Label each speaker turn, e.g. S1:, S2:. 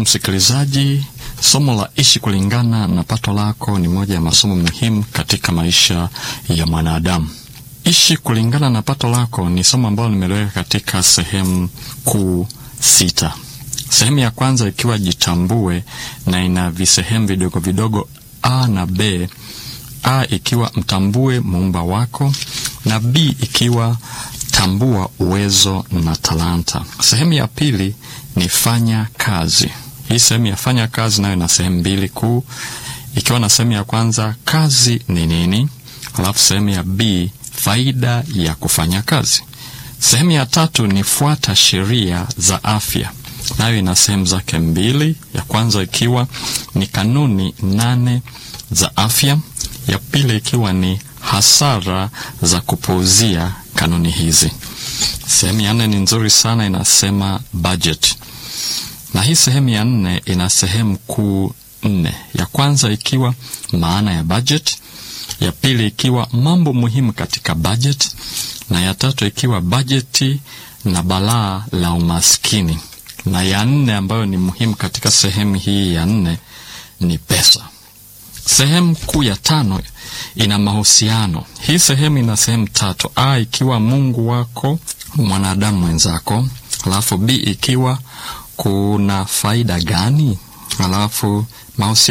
S1: msikilizaji, somo la ishi kulingana na pato lako ni moja ya masomo muhimu katika maisha ya mwanadamu. Ishi kulingana na pato lako ni somo ambalo nimeliweka katika sehemu kuu sita. Sehemu ya kwanza ikiwa jitambue, na ina visehemu vidogo vidogo a na b. A ikiwa mtambue muumba wako, na b ikiwa tambua uwezo na talanta. Sehemu ya pili ni fanya kazi. Hii sehemu ya fanya kazi nayo ina sehemu mbili kuu, ikiwa na sehemu ya kwanza kazi ni nini, alafu sehemu ya b faida ya kufanya kazi. Sehemu ya tatu ni fuata sheria za afya, nayo ina sehemu zake mbili, ya kwanza ikiwa ni kanuni nane za afya, ya pili ikiwa ni hasara za kupuuzia kanuni hizi. Sehemu ya nne ni nzuri sana, inasema budget, na hii sehemu ya nne ina sehemu kuu nne, ya kwanza ikiwa maana ya budget, ya pili ikiwa mambo muhimu katika budget, na ya tatu ikiwa bajeti na balaa la umaskini, na ya nne ambayo ni muhimu katika sehemu hii ya nne ni pesa. Sehemu kuu ya tano ina mahusiano. Hii sehemu ina sehemu tatu: a ikiwa Mungu wako, mwanadamu mwenzako, alafu b ikiwa kuna faida gani, alafu mahusiano